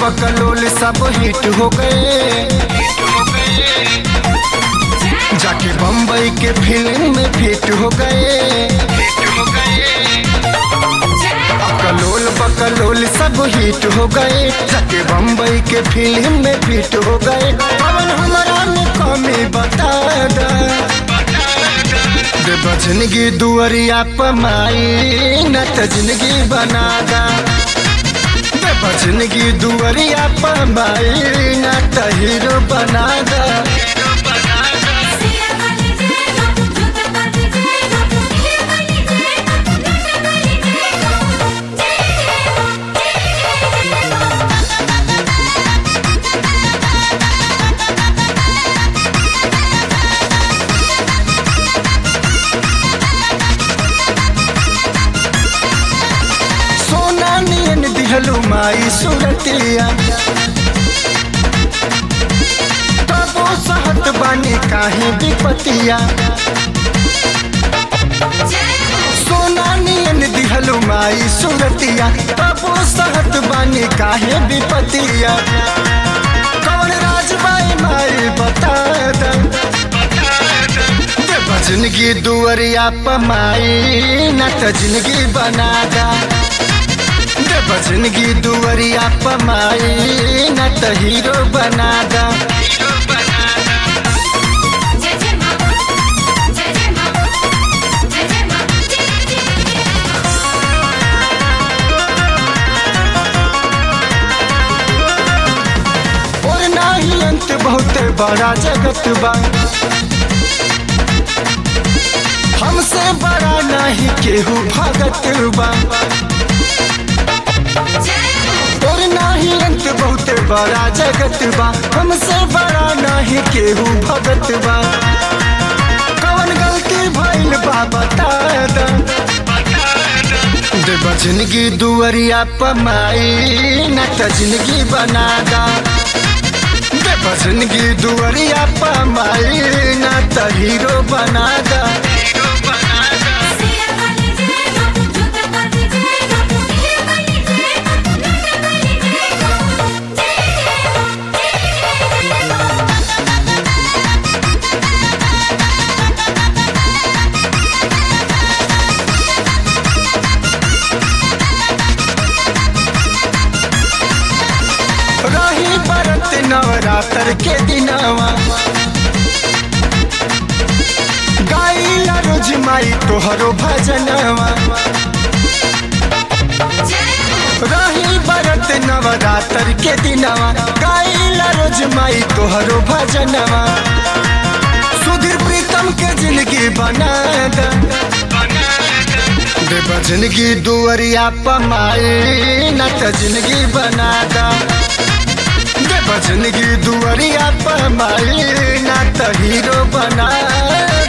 बकलोल सब हिट हो गए जाके बम्बई के फिल्म में फिट हो गए कलोल बकलोल सब हिट हो गए जाके बम्बई के फिल्म में फिट हो गए पवन हमारा में कमी बता दा दे बजनगी दुअरिया पमाई न त जिंदगी बना दा दे बजनगी दुअरिया पमाई न त हीरो बना दा सिया वाली जय हो जूता वाली जय हो हीरे वाली जय हो लूटा वाली जय हो जय हो जय हो सोना नियन दिहलु माई सुरतिया तबो सहत बानी काहे विपतिया सोना नियन दिहलु माई सुरतिया तबो सहत बानी काहे विपतिया कौन राजबाई माई बता दा दे बजनगी दुअरिया पमाई न त जिंदगी बना दा दे बजनगी दुअरिया पमाई न त हीरो बना दा जय जय मां जय जय मां जय जय मां जय जय और नाही अंत बहुत बड़ा जगत बा हमसे बड़ा नहीं केहू भगत बा और नाही अंत बहुत बड़ा जगत बा हमसे बड़ा नहीं केहू भगत बा कौन गलती भइल बा बता दा दे बजनगी दुअरिया पमाई न त जिंदगी बना दा दे बजनगी दुअरिया पमाई न त हीरो बना दा सिया वाली जय हो जूता वाली जय हो हीरे वाली जय हो लूटा वाली जय हो जय हो जय हो रही बरत नवरात्र के दिनवा गाइला रोज माई तोहरो भजनवा रही बरत नवरात्र के दिनवा गाइला रोज माई तोहरो भजनवा सुधीर प्रीतम के जिंदगी बना दा दे बजनगी दुअरिया पमाई न त जिंदगी बना दा दे बजनगी दुअरिया पमाई न त हीरो बना